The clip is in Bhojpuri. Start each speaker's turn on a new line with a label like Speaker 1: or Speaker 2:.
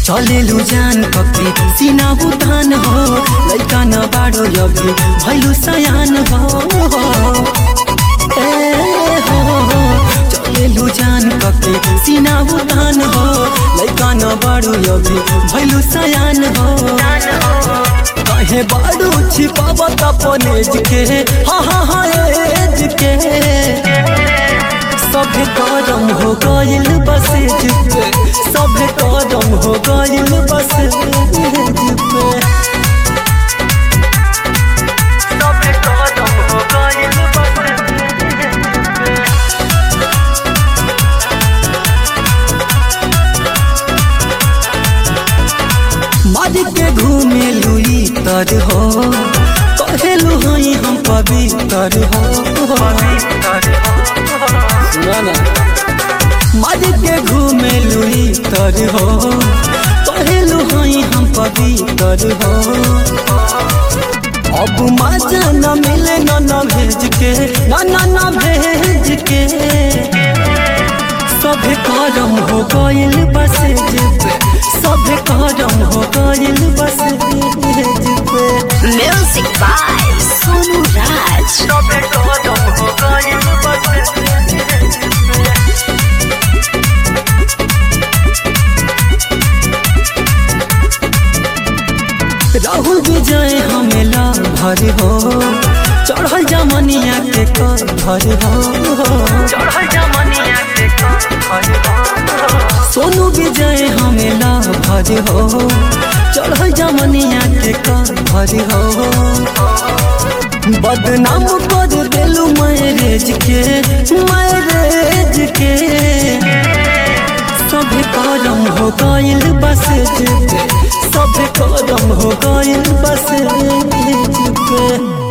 Speaker 1: चलेलु जान कके सीना उतान हो लैका न बाडो अभी भैलु सयान हो ए हो चलेलु जान कके सीना उतान हो लैका न बाडो अभी भैलु सयान हो कहे बाडू छिपाव तपनेज के हा हा हा एज के सब करम हो गइल बस पे सब करम हो गइल बस पे सब करम हो गइल बस मर के घूमे लुई तर हो कहेलु हई हम पवित्र हो सुना ना मर के घूमे लुई तर हो कहेलु हई हम पवित्र हो अब मजा न मिले न न भेज के न न न भेज के सब करम हो गइल बस पे सब करम हो गइल बस पे
Speaker 2: Music by Sonu Raj.
Speaker 1: सब करम हो गइल बस पे राहुल विजय हमेला भर हो चढ़ल जमनिया के कर भर हो चढ़ल जमनिया के कर भर हो सोनू विजय हमेला भर हो चढ़ल जमनिया के कर भर हो बदनाम कर देलू मैरेज के मैरेज के सब करम हो गइल बस पे सब करम हो गइल बस पे